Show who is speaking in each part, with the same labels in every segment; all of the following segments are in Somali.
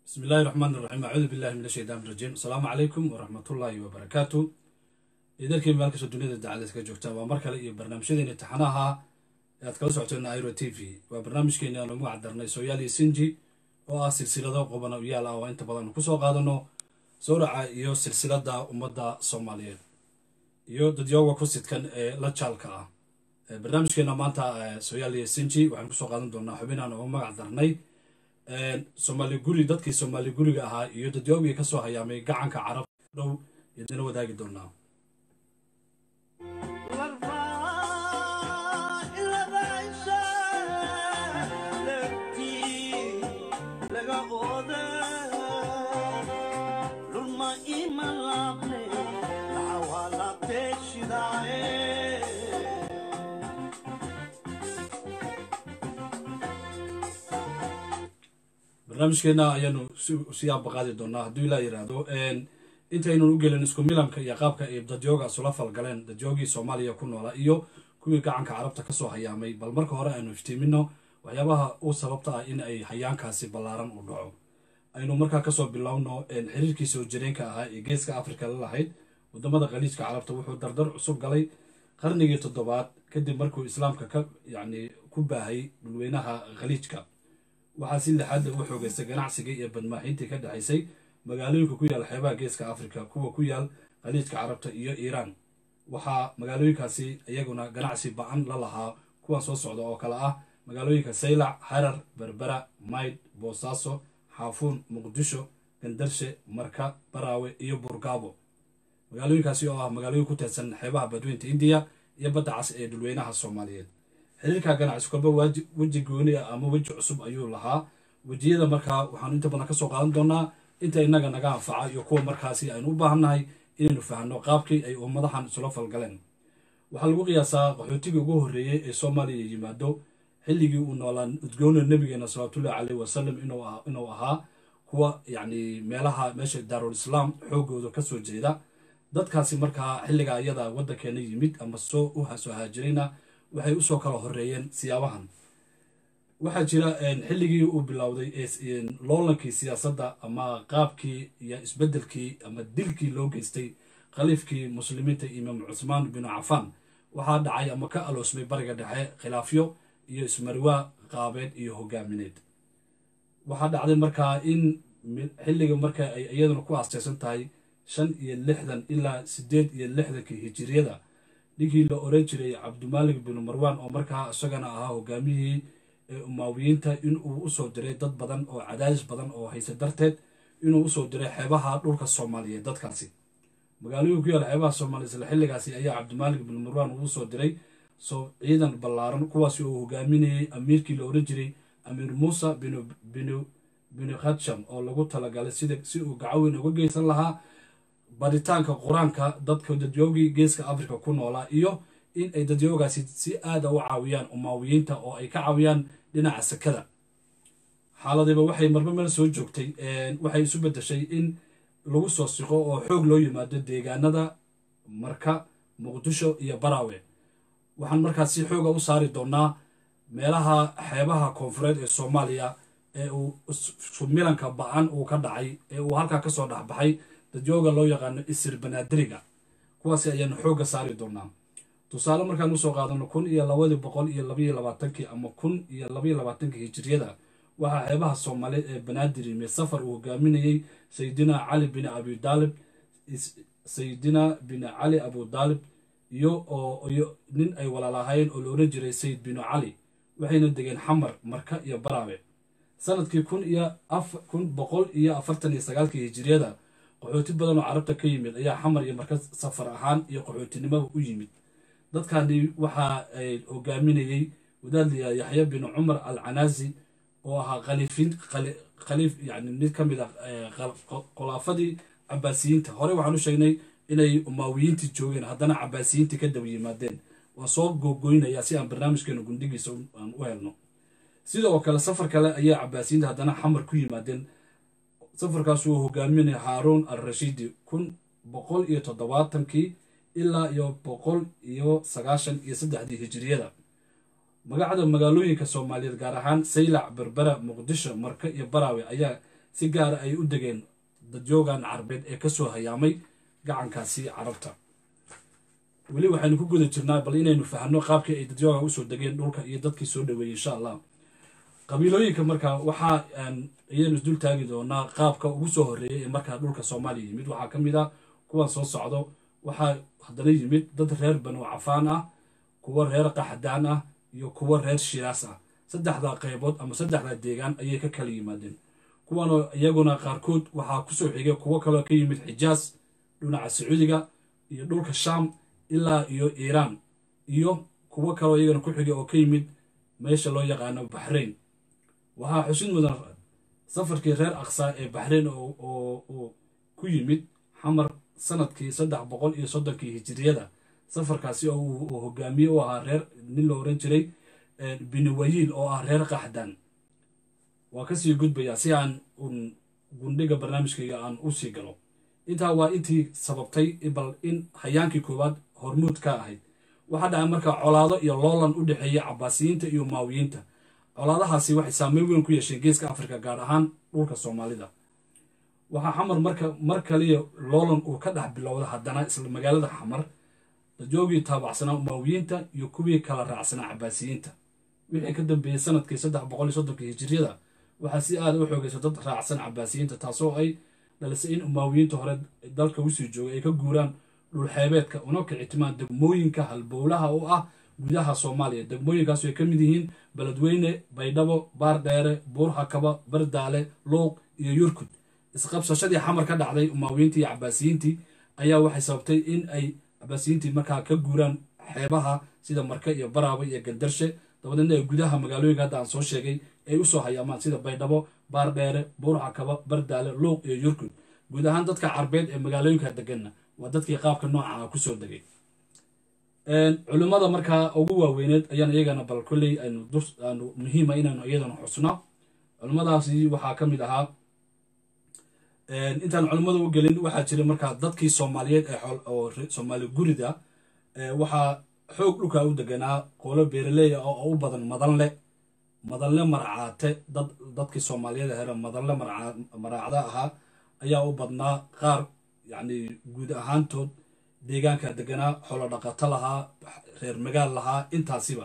Speaker 1: bismi illaahi raxmaan iraxiim acuudu billahi min ashaytaan irajiim asalaamu calaykum waraxmatullaahi wabarakaatu idarkii meel kastoo duniyada dacada ka joogtaan waa mar kale iyo barnaamijyadeeni taxanaha ee aad kala socoteen airo t v waa barnaamijkeeni aan ugu cadarnay sooyaal iyo sinji oo ah silsilado qobana yaal ah oo inta badan kusoo qaadano sawraca iyo silsilada ummadda soomaaliyeed iyo dadyooga ku sidkan ee la jaalka ah barnaamijkeena maanta sooyaal iyo sinji waxaan kusoo qaadan doonaa xubinaan ugu magac darnay soomaali guri dadkii soomaali guriga ahaa iyo dadyoogii kasoo hayaamay gacanka carab dhow idina wadaagi doonaa barnaamijkeena ayaanu si aabaqaadi doonaa hadduu ilaa yiraahdo intaynan u gelin isku milanka iyo qaabka ay dadyooga isula falgaleen dadyoogii soomaaliya ku noolaa iyo kuwii gacanka carabta kasoo hayaamay bal marka hore aynu iftiimino waxyaabaha u sababta ah in ay hayaankaasi ballaaran u dhaco aynu markaa kasoo bilowno xiriirkii soo jireenka ahaa ee geeska africa la lahayd wadamada khaliijka carabta wuxuu dardar cusub galay qarnigii toddobaad kadib markuu islaamka ka yacni ku baahay dhulweynaha khaliijka waxaa si lixaadda u xoogeystay ganacsigii iyo badmaaxiintii ka dhexaysay magaalooyinka ku yaal xeebaha geeska africa kuwa ku yaal khaliijka carabta iyo iiraan waxaa magaalooyinkaasi iyaguna ganacsi ba-an la lahaa kuwan soo socda oo kale ah magaalooyinka saylac harar berbera mayd boosaaso xaafuun muqdisho gandarshe marka baraawe iyo burgaabo magaalooyinkaasi oo ah magaalooyin ku teedsan xeebaha badweynta indiya iyo badda cas ee dhulweynaha soomaaliyeed xiriirka ganacsi kolba weji gooni ah ama weji cusub ayuu lahaa wejiyada markaa waxaanu inta badan kasoo qaadan doonaa inta inaga naga anfaca iyo kuwa markaasi aynu u baahannahay inaynu fahanno qaabkii ay ummadahan isula falgaleen waxaa lagu qiyaasaa qaxootigii ugu horreeyey ee soomaaliya yimaado xilligii uu noolaa udgoona nabigeena salawatullahi caleyh wasalam inuu ahaa kuwa yacni meelaha meesha daarul islaam xoogooda kasoo jeeda dadkaasi markaa xilligaa iyada waddankeena yimid ama soo u soo haajirayna waxay usoo kala horeeyeen siyaabahan waxaa jira xilligii uu bilowday loolankii siyaasadda ama qaabkii iyo isbeddelkii ama dilkii loo geystay khaliifkii muslimiinta imaam cusmaan binu cafaan waxaa dhacay ama ka aloosmay bariga dhexe khilaafyo iyo ismarwaa qaabeed iyo hogaamineed waxaa dhacday markaa in xilliga marka ay iyaduna ku aasteysan tahay shan iyo lixdan ilaa siddeed iyo lixdankii hijiriyada ninkii la oran jiray cabdimaalik binu marwaan oo markaa isagana ahaa hogaamiyihii umaawiyiinta inuu usoo diray dad badan oo cadaadis badan oo hayse darteed inuu usoo diray xeebaha dhulka soomaaliyeed dadkaasi magaalooyin ku yaal xeebaha soomaaliya isla xilligaasi ayaa cabdimaalik binu marwaan uu usoo diray soo ciidan ballaaran kuwaasi oo hogaaminayay amiirkii la oran jiray amiir muusa binu binu binu khadsham oo lagu talagalay sida si uu gacaweyn uga geysan lahaa baritaanka qur-aanka dadka dadyoogii geeska africa ku noolaa iyo in ay dadyoogaasi si aada u caawiyaan umaawiyiinta oo ay ka caawiyaan dhinaca sakada xaaladiiba waxay marba meel soo joogtay waxay isu bedeshay in lagu soo siqo oo xoog loo yimaado deegaanada marka muqdisho iyo baraawe waxaan markaas si xooga u saari doonaa meelaha xeebaha koonfureed ee soomaaliya ee uu milanka ba-an uu ka dhacay ee uu halkaa kasoo dhexbaxay dadyooga loo yaqaano isir banaadiriga kuwaasi ayaanu xoogga saari doonaa tusaale markaan usoo qaadano kun iyo labadii boqol iyo labaiyo labaatankii ama kun iyo labaiyo labaatankii hijiriyada waxaa xeebaha soomaaliyeed ee banaadir yimi safar uu hogaaminayey sayidina cali bin abi daalib sayidina bin cali abu daalib iyo iyo nin ay walaalahaayeen oo la oran jiray sayid binu cali waxayna degeen xamar marka iyo baraabe sanadkii kun iyo kun boqol iyo afartan iyo sagaalkii hijiriyada qaxooti badan oo carabta ka yimid ayaa xamar iyo marka safar ahaan iyo qaxootinimada u yimid dadkani waxa ay hogaaminayey wadaadliya yaxya bin cumar al canaasi oo ahaa khaliifin khaliif yani mid ka mid ah khulaafadii cabaasiyiinta horey waxaan u sheegnay inay umaawiyiintii joogeen haddana cabaasiyiintii ka daba yimaadeen waan soo googoynayaa si aan barnaamijkeena gundhigiisa aan u helno sidoo kale safar kale ayaa cabaasiyiinta haddana xamar ku yimaadeen safarkaas uu hogaaminaya haaruun al rashiidi kun boqol iyo toddobaatankii ilaa iyo boqol iyo sagaashan iyo saddexdii hijiriyada magacda magaalooyinka soomaaliyeed gaar ahaan saylac berbera muqdisho marka iyo baraawe ayaa si gaara ay u degeen dadyoogan carbeed ee kasoo hayaamay gacankaasi carabta weli waxaynu ku guda jirnaa bal inaynu fahno qaabkii ay dadyooga usoo degeen dhulka iyo dadkii soo dhaweeyey insha allah qabiilooyinka marka waxaa ayaynu isdul taagi doonaa qaabka ugu soo horreeyay ee markaa dhulka soomaaliya yimid waxaa ka mid ah kuwan soo socdo waxaa haddana yimid dad reer banu cafaan ah kuwo reer qaxdaan ah iyo kuwo reer shiraas ah saddexdaa qaybood ama saddexdaa deegaan ayay ka kala yimaadeen kuwanoo iyaguna qaarkood waxaa kusoo xigay kuwo kaloo ka yimid xijaas dhinaca sacuudiga iyo dhulka shaam ilaa iyo iiraan iyo kuwo kaloo iyagana ku xigay oo ka yimid meesha loo yaqaano baxrayn waxaa xusid mudan safarkii reer aqsaa ee baxrayn oo ku yimid xamar sanadkii saddex boqol iyo soddonkii hijiriyada safarkaasi oo uu hogaamiye u ahaa reer nin la oran jiray biniwayiil oo ah reer qaxdan waa kasii gudbayaa si aan gundhiga barnaamijkayga aan u sii galo intaa waa intii sababtay bal in hayaankii koowaad hormuud ka ahayd waxaa dhacay markaa colaado iyo loolan u dhexeeya cabaasiyiinta iyo maawiyiinta colaadahaasi waxay saameyn weyn ku yeesheen geeska afrika gaar ahaan dhulka soomaalida waxaa xamar marka mar kaliya loolan uu ka dhex bilowda haddana isla magaalada xamar dajoogii taabacsanaa maawiyiinta iyo kuwii kala raacsanaa cabaasiyiinta wixii ka dambeeyey sanadkii saddex boqol iyo soddonkii hijiriyada waxaa si aada u xoogaysa dad raacsan cabaasiyiinta taasoo ay dhalisay in maawiyiinta hore dalka usii joogay ay ka guuraan dhulxeebeedka una kicitimaan degmooyinka halbowlaha u ah gudaha soomaaliya degmooyinkaasu ay ka mid yihiin beledweyne baydhabo baardheere buurhakaba bardaale luuq iyo yurkud isqabsashadii xamar ka dhacday umaawiyiintii iyo cabaasiyiintii ayaa waxay sababtay in ay cabaasiyiintii markaa ka guuraan xeebaha sida marka iyo baraaba iyo gandarshe dabadeedna ay gudaha magaalooyinka hadda aan soo sheegay ay usoo hayaamaan sida baydhabo baardheere buurhakaba bardaale luuq iyo yurkud guud ahaan dadka carbeed ee magaalooyinka deganna waa dadkii qaabka nooca kusoo degay culimmada markaa ugu waaweyneed ayaan iyagana bal kolley aynu muhiima inaanu iyadana xusno culimmadaasi waxaa ka mid ahaa intaan culimmada u gelin waxaa jira markaa dadkii soomaaliyeed oo soomaali gurida waxaa xoog dhulkaa u deganaa qolo beeraleya oo u badan madanle madanle marcaate dad dadkii soomaaliyeed here madanle maraacda ahaa ayaa u badnaa qaar yacni guud ahaantood deegaanka deganaa xolo dhaqato lahaa reer magaal lahaa intaasiba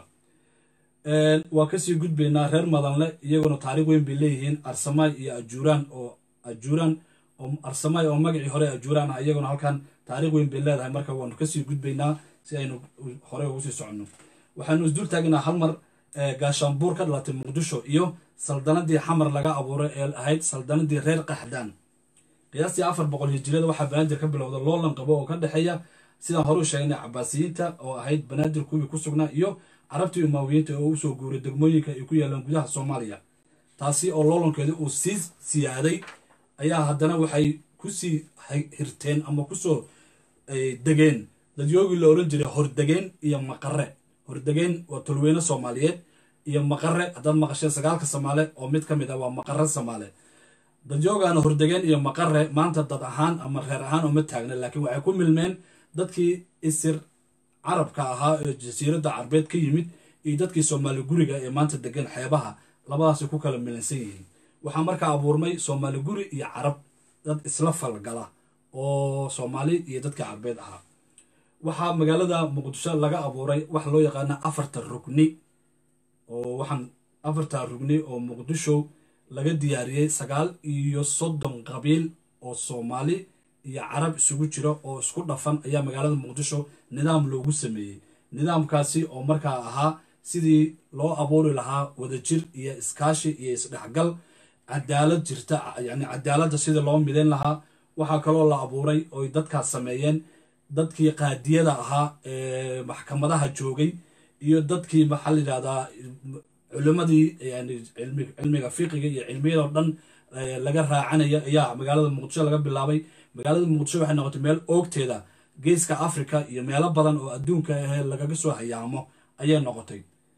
Speaker 1: waa kasii gudbaynaa reer madanle iyaguna taariikh weyn bay leeyihiin arsamaay iyo ajuuraan oo ajuuraan oo arsamaay oo magacii hore ajuuraan ah iyaguna halkan taariikh weyn bay leedahay marka waanu kasii gudbaynaa si aynu hore ugu sii soconno waxaanu isdul taagnaa hal mar gaashaanbuur ka dhalatay muqdisho iyo saldanadii xamar laga abuuray ee ahayd saldanadii reer qaxdaan qiyaastii afar boqol hijiriyada waxaa banaadir ka bilowda loolan qabo oo ka dhexeeya sidaan hore u sheegnay cabaasiyiinta oo ahayd banaadir kuwii ku sugnaa iyo carabtii umaawiyiinta oo usoo guuray degmooyinka ay ku yaalaan gudaha soomaaliya taasi oo loolankeeda uu sii siyaaday ayaa haddana waxay kusii hirteen ama kusoo degeen dadyoogii la oran jiray hordegeen iyo maqare hordegeen waa tolweyne soomaaliyeed iyo maqare haddaad maqasheen sagaalka soomaale oo mid ka mid ah waa maqare soomaale dadyoogaana hordegeen iyo maqare maanta dad ahaan ama reer ahaan uma taagna laakiin waxay ku milmeen dadkii isir carabka ahaa ee jasiiradda carbeed ka yimid iyo dadkii soomaali guriga ee maanta degan xeebaha labadaasay ku kala milansan yihiin waxaa markaa abuurmay soomaali guri iyo carab dad isla falgala oo soomaali iyo dadkii carbeed ahaa waxaa magaalada muqdisho laga abuuray waxa loo yaqaana afarta rugni oo waxaan afarta rugni oo muqdisho laga diyaariyey sagaal iyo soddon qabiil oo soomaali iyo carab isugu jira oo isku dhafan ayaa magaalada muqdisho nidaam loogu sameeyey nidaamkaasi oo markaa ahaa sidii loo abuuri lahaa wadajir iyo iskaashi iyo isdhexgal cadaalad jirta yani cadaaladda sidii loo midayn lahaa waxaa kaloo la abuuray oy dadkaas sameeyeen dadkii qaadiyada ahaa ee maxkamadaha joogay iyo dadkii maxaa la yidhahdaa culimadii yani cilmiga fiqiga iyo cilmiyadoo dhan laga raacanaya ayaa magaalada muqdisho laga bilaabay magaalada muqdisho waxay noqotay meel oogteeda geeska africa iyo meelo badan oo adduunka ahee lagaga soo hayaamo ayay noqotay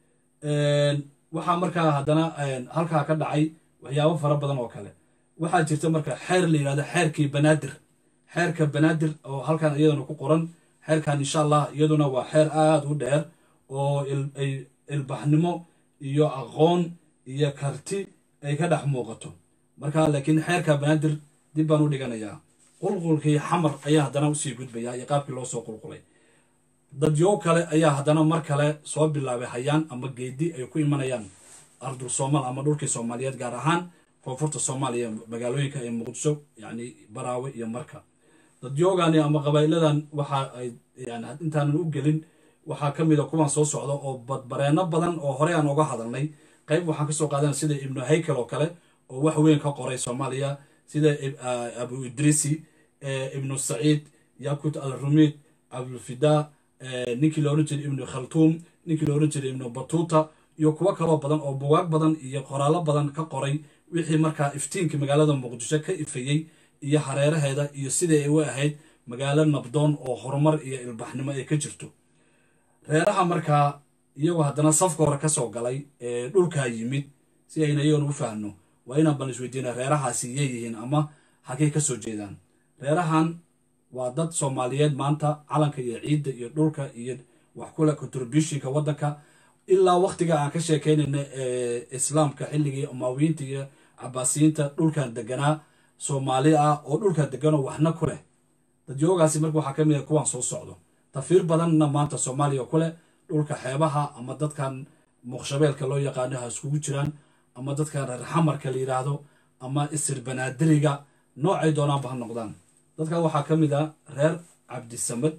Speaker 1: waxaa markaa haddana halkaa ka dhacay waxyaabo fara badan oo kale waxaa jirta marka xeer la yidhahdo xeerkii banaadir xeerka banaadir oo halkan iyaduna ku qoran xeerkan insha allah iyaduna waa xeer aada u dheer oo ilbaxnimo iyo aqoon iyo karti ay ka dhex muuqato marka laakiin xeerka banaadir dib baan u dhiganayaa qulqulkii xamar ayaa haddana usii gudbaya iyo qaabkii loo soo qulqulay dadyow kale ayaa haddana mar kale soo bilaabay hayaan ama geedi ay ku imanayaan ardul soomaal ama dhulkii soomaaliyeed gaar ahaan koonfurta soomaaliya magaalooyinka ee muqdisho yacni baraawe iyo marka dadyoogaani ama qabaa'iladan waxa ay yani intaanan u gelin waxaa ka mid a kuwan soo socda oo badbareenno badan oo horey aan uga hadalnay qayb waxaan kasoo qaadana sida ibnu haykel oo kale oo wax weyn ka qoray soomaaliya sida abu idrisi ibnu saciid yakut al rumid abdulfidaa ninkii la ohan jiray ibnu khaltuum ninkii la ohan jiray ibnu batuuta iyo kuwo kaloo badan oo bugaag badan iyo qoraallo badan ka qoray wixii markaa iftiinkii magaalada muqdisho ka ifayey iyo hareeraheeda iyo sidai ay u ahayd magaalo nabdoon oo horumar iyo ilbaxnimo ay ka jirto reeraha markaa iyagoo haddana safka hore kasoo galay ee dhulkaa yimid si ayna iyagoona u fahamno waa inaan bal isweydiina reerahaasi yeeyihiin ama hakay ka soo jeedaan reerahan waa dad soomaaliyeed maanta calanka iyo ciidda iyo dhulka iyo wax kule contributionka waddanka ilaa waktiga aan ka sheekeynayna ee islaamka xilligii umaawiyiinta iyo cabaasiyiinta dhulkan deganaa soomaali ah oo dhulkan deganoo waxna ku leh dadyoogaasi marka waxaa ka mid ah kuwaan soo socdo tafiir badanna maanta soomaaliya ku leh dhulka xeebaha ama dadkan muqshabeelka loo yaqaano ha iskugu jiraan ama dadkan reer xamarka la yidhaahdo ama isir banaadiriga noocay doonaanba ha noqdaan dadkan waxaa ka mid a reer cabdisamad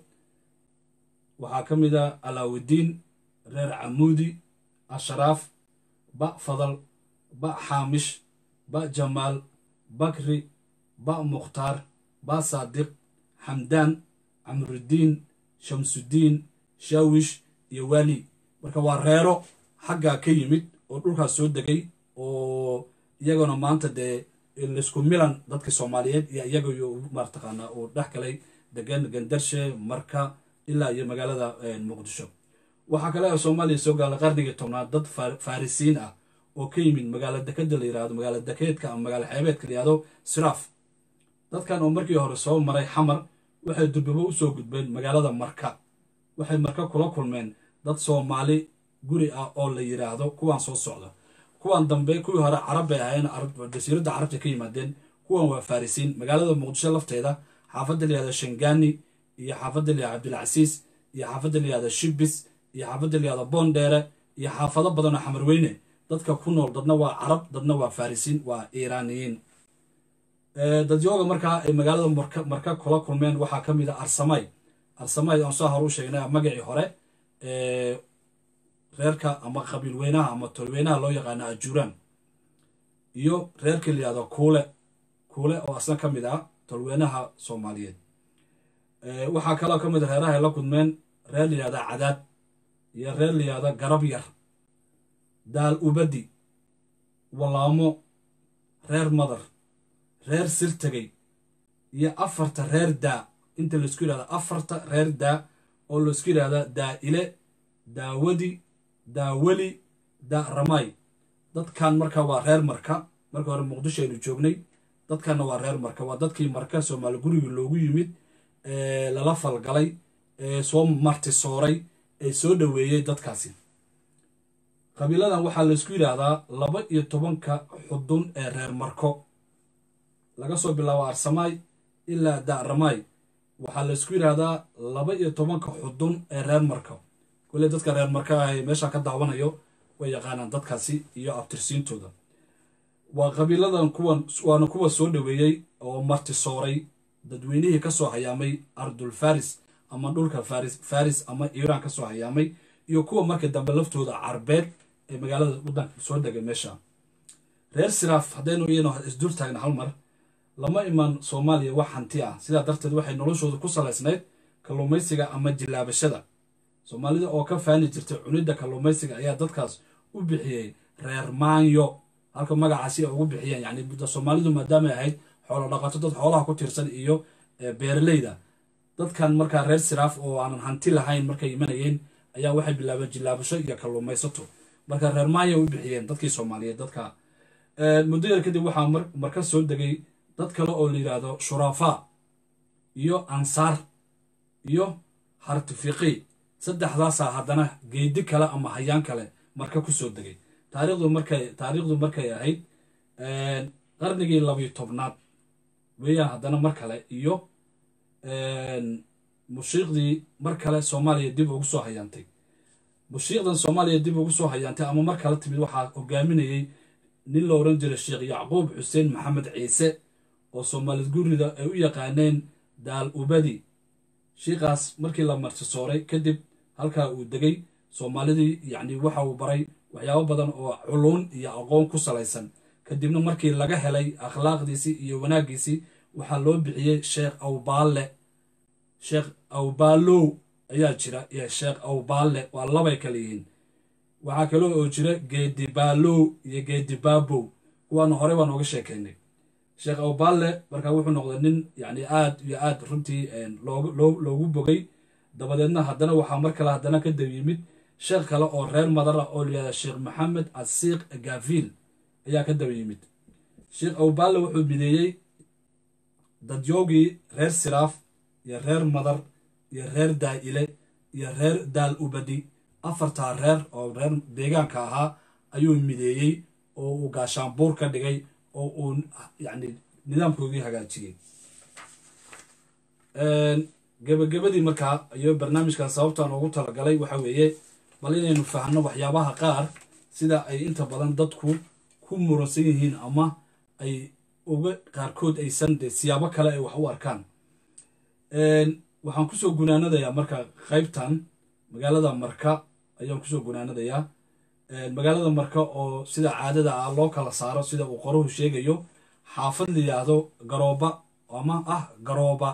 Speaker 1: waxaa ka mid a alaawudiin reer camuudi ashraaf ba fadal ba xaamish ba jamaal bakri ba mukhtaar ba saadiq xamdaan camrudiin shamsudiin shaawish iyo waali marka waa reero xaggaa ka yimid oo dhulkaas soo degay oo iyagona maanta dee laisku milan dadka soomaaliyeed iyo iyaga mataqaanaa uu dhex galay degan gandarshe marka ilaa iyo magaalada muqdisho waxaa kale oo soomaaliya soo gaala qarnigii tobnaad dad farisiin ah oo ka yimid magaalo dekeda la yirahdo magaalo dekeedka ama magaalo xeebeedka la yihahdo siraaf dadkan oo markii hore soo maray xamar waxay durbabo usoo gudbeen magaalada marka waxay marka kula kulmeen dad soomaali guri ah oo la yiraahdo kuwaan soo socda kuwan dambe kuwii hore carab bay ahaayeen jasiiradda carabta ka yimaadeen kuwan waa farisiin magaalada muqdisho lafteeda xaafadda la yihahdo shangani iyo xaafadda la yihahdo cabdilcasiis iyo xaafadda la yihahdo shibis iyo xaafadda la yihahdo boondheere iyo xaafado badan oo xamarweyne dadka ku nool dadna waa carab dadna waa farisiin waa iiraaniyiin dadyooga markaa ay magaalada marka kula kulmeen waxaa ka mid a arsamay arsamay aan soo hore u sheegnay magacii hore reerka ama qabiil weynaha ama tolweynaha loo yaqaano ajuuraan iyo reerkii la yihahdo kuule kuule oo asna ka mid ah tolweynaha soomaaliyeed waxaa kaloo ka mid a reeraha ay la kulmeen reer la yihahda cadaad iyo reer la yihahda garab yar daal ubadi walaamo reer madar reer sirtegay iyo afarta reer daa inta laisku yidhahda afarta reer daa oo laisku yidhahda daa-ile daawadi daaweli daa ramay dadkan marka waa reer marka marka hore muqdisho aynu joognay dadkanna waa reer marka waa dadkii marka soomaali gurigii loogu yimid ee lala falgalay ee soo martisooray ee soo dhoweeyey dadkaasi qabiiladan waxaa laysku yidhaahdaa laba iyo tobanka xudun ee reer marko laga soo bilaabo arsamaay ilaa daaramaay waxaa laysku yidhaahdaa laba iyo tobanka xudun ee reer marko kule dadka reer marka ah meeshaan ka daawanayo way yaqaanaan dadkaasi iyo abtirsiintooda waa qabiiladan kuwan waana kuwa soo dhoweeyey oo martisooray dadweynihii kasoo hayaamay ardul faris ama dhulka faris faris ama iiraan kasoo hayaamay iyo kuwa marka dambe laftooda carbeed ee magaalada waddanka soo degay meesha reer siraaf haddaynu iyano isdul taagna hal mar lama iman soomaaliya wax hanti ah sidaa darteed waxay noloshooda ku salaysnayd kalluumaysiga ama jilaabashada soomaalida oo ka faani jirtay cunidda kalluumaysiga ayaa dadkaas u bixiyey reer maanyo halka magacaasi ay ugu bixiyeen yani soomaalidu maadaamay ahayd xoolo dhaqato dad xoolaha ku tiirsan iyo beeraleyda dadkan markaa reer siraaf oo aanan hanti lahayn markay imanayeen ayaa waxay bilaabeen jilaabasho iyo kalluumaysato marka reer maanya u bixiyeen dadkii soomaaliyeed dadka muddo yar kadib waxaa marka soo degay dad kale oo la yidhaahdo shurafaa iyo ansaar iyo hartifiqi saddexdaasaa haddana geedi kale ama hayaan kale marka kusoo degay taarikhdu markay taariikhdu markay ahayd qarnigii labiyo tobnaad weeyaan haddana mar kale iyo mushiiqdii mar kale soomaaliya dib ugu soo hayaantay mushiiqdan soomaaliya dib ugu soo hayaantay ama mar kale timid waxaa hogaaminayey nin la oran jiray sheekh yacquub xuseen maxamed ciise oo soomaalid gurida ay u yaqaaneen daal ubadi shiikaas markii la martisooray kadib halkaa uu degay soomaalidii yacni waxa uu baray waxyaabo badan oo culuun iyo aqoon ku salaysan kadibna markii laga helay akhlaaqdiisii iyo wanaaggiisii waxaa loo bixiyey sheekh awbaalle sheekh awbaalow ayaa jira iyo sheekh awbaalle waa labay kale yihiin waxaa kaloo oo jira geedibaalow iyo geedibaabow kuwaana horey baan ooga sheekaynay sheekh awbaalle markaa wuxuu noqday nin yacni aad iyo aad runtii loogu bogay dabadeedna haddana waxaa mar kale haddana ka dab yimid sheekh kale oo reer madar ah oo layihahda sheekh maxamed asiiq gafiil ayaa ka daba yimid sheekh awbaalle wuxuu mideeyey dadyoogii reer siraaf iyo reer madar iyo reer daa'ile iyo reer daal ubadi afartaa reer oo reer deegaanka ahaa ayuu mideeyey oo uu gaashaanbuur ka dhigay oo uu yacni nidaamkoodii hagaajiyey gebagabadii markaa iyo barnaamijkan sababtaan ugu talagalay waxa weeye bal inaynu fahno waxyaabaha qaar sida ay inta badan dadku ku muransan yihiin ama ay uga qaarkood aysan de siyaabo kale ay wax u arkaan waxaan kusoo gunaanadayaa marka qaybtan magaalada marka ayaan kusoo gunaanadayaa magaalada marka oo sida caadada ah loo kala saaro sida uu qoruhu sheegayo xaafad la yidhaahdo garooba ama ah garooba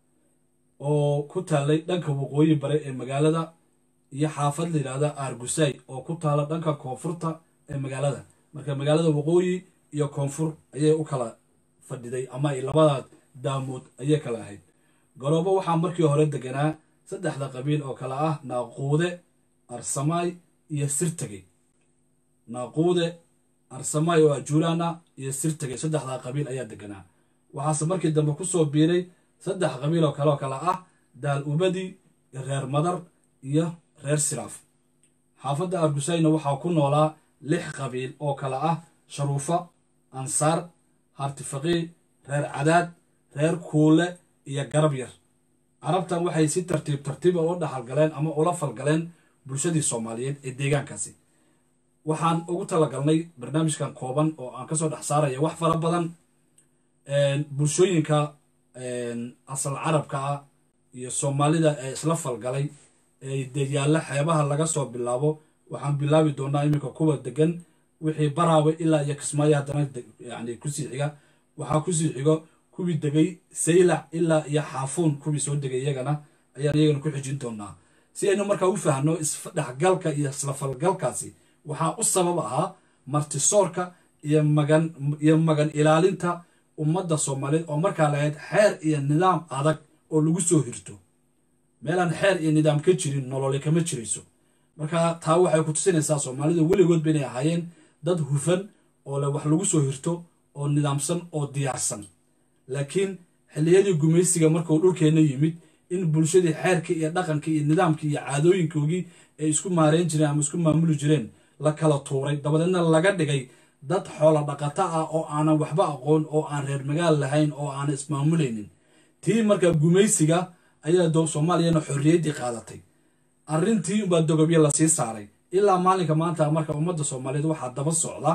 Speaker 1: oo ku taalay dhanka waqooyi bare ee magaalada iyo xaafad la yidhaahda aargusay oo ku taala dhanka koonfurta ee magaalada marka magaalada waqooyi iyo koonfur ayay u kala fadhiday ama ay labada daamood ayay kala ahayd garoobo waxaa markii hore deganaa saddexda qabiil oo kale ah naaquude arsamaay iyo sirtagey naaquude arsamaay oo ajuulaana iyo sirtagey saddexdaa qabiil ayaa deganaa waxaase markii dambe kusoo biiray saddex qabiil oo kale oo kale ah daal ubadi reer madar iyo reer siraaf xaafadda argusayna waxaa ku noolaa lix qabiil oo kale ah sharuufa ansaar hartifaqii reer cadaad reer kuule iyo garab yar carabtan waxay si tartiib tartiiba ula dhaxalgaleen ama ula falgaleen bulshadii soomaaliyeed ee deegaankaasi waxaan ugu talagalnay barnaamijkan kooban oo aan kasoo dhex saaraya wax fara badan bulshooyinka asal carabka ah iyo soomaalida ee isla falgalay ee deyaalla xeebaha laga soo bilaabo waxaan bilaabi doonaa iminka kuwa degan wixii baraawe ilaa iyo kismaayo haddana yani kusii xiga waxaa kusii xigo kuwii degay saylac ilaa iyo xaafuun kuwii soo degay iyagana ayaan iyagana ku xijin doonaa si aynu markaa u fahno isdhexgalka iyo islafalgalkaasi waxaa u sabab ahaa martisoorka iyo magan iyo magan ilaalinta ummadda soomaaliyeed oo markaa lahayd xeer iyo nidaam adag oo lagu soo hirto meelaan xeer iyo nidaam ka jirin nolole kama jirayso marka taa waxay ku tusinaysaa soomaalida weligoodba inay ahaayeen dad hufan oo le wax lagu soo hirto oo nidaamsan oo diyaarsan laakiin xilliyadii gumaysiga markuu dhulkeenna yimid in bulshadii xeerkii iyo dhaqankii iyo nidaamkii iyo caadooyinkoogii ay isku maareyn jireen ama isku maamuli jireen la kala tuuray dabadeedna laga dhigay dad xoola dhaqato ah oo aanan waxba aqoon oo aan reer magaal lahayn oo aanan ismaamulaynin tii markaa gumaysiga ayaa soomaaliyana xorriyaddii qaadatay arrintii unbaa dogobyo lasii saaray ilaa maalinka maanta marka ummadda soomaaliyeed waxaa daba socda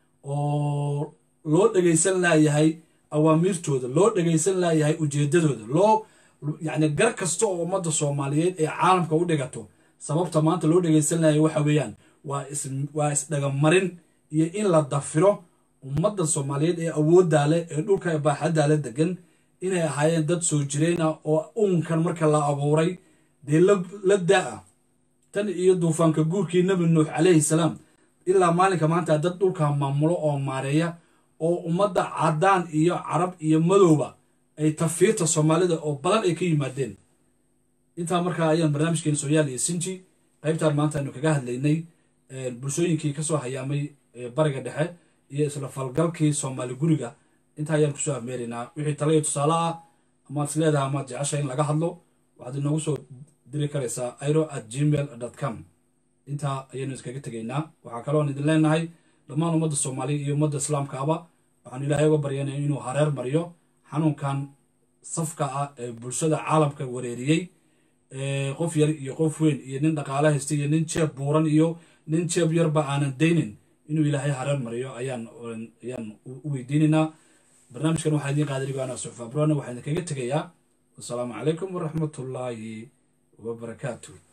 Speaker 1: oo loo dhegaysan laayahay awaamiirtooda loo dhegaysan laayahay ujeedadooda loo yacni gar kasta oo ummadda soomaaliyeed ee caalamka u dhigato sababta maanta loo dhegaysan laayay waxa weeyaan waa is waa isdhagamarin iyo in la dafiro ummadda soomaaliyeed ee awooddaa leh ee dhulka baaxaddaa le degan inay ahaayeen dad soo jireyna oo uunkan marka la abuuray dee la daa-a tan iyo duufaanka guurkii nebi nuux calayhi salaam ilaa maalinka maanta dad dhulka maamulo oo maareeya oo ummadda caddaan iyo carab iyo madowba ay tafiirta soomaalida oo badan ay ka yimaadeen intaa markaa ayaan barnaamijkeena sooyaal iyo sinji qaybtaan maanta aynu kaga hadlaynay bulshooyinkii kasoo hayaamay bariga dhexe iyo isla falgalkii soomaali guriga intaa ayaan kusoo afmeeraynaa wixii tala iyo tusaale ah amaad is leedahay amaad jecesha in laga hadlo waxaad inoogu soo diri karaysaa iro at gmail com intaa ayaynu iskaga tegaynaa waxaa kaloon idin leenahay dhammaan ummadda soomaaliya iyo ummadda islaamkaaba waxaanu ilaahay uga baryanaya inuu hareer mariyo xanuunkan safka ah ee bulshada caalamka wareeriyey qof yar iyo qof weyn iyo nin dhaqaale haysta iyo nin jeeb buuran iyo nin jeeb yarba aanan daynin inuu ilaahay hareer mariyo ayaan ayaan u weydiinaynaa barnaamijkan waxaa idiin qaaday anigo suxfa abroana waxaan idinkaga tegayaa wasalaamu calaykum waraxmatullaahi wabarakaatu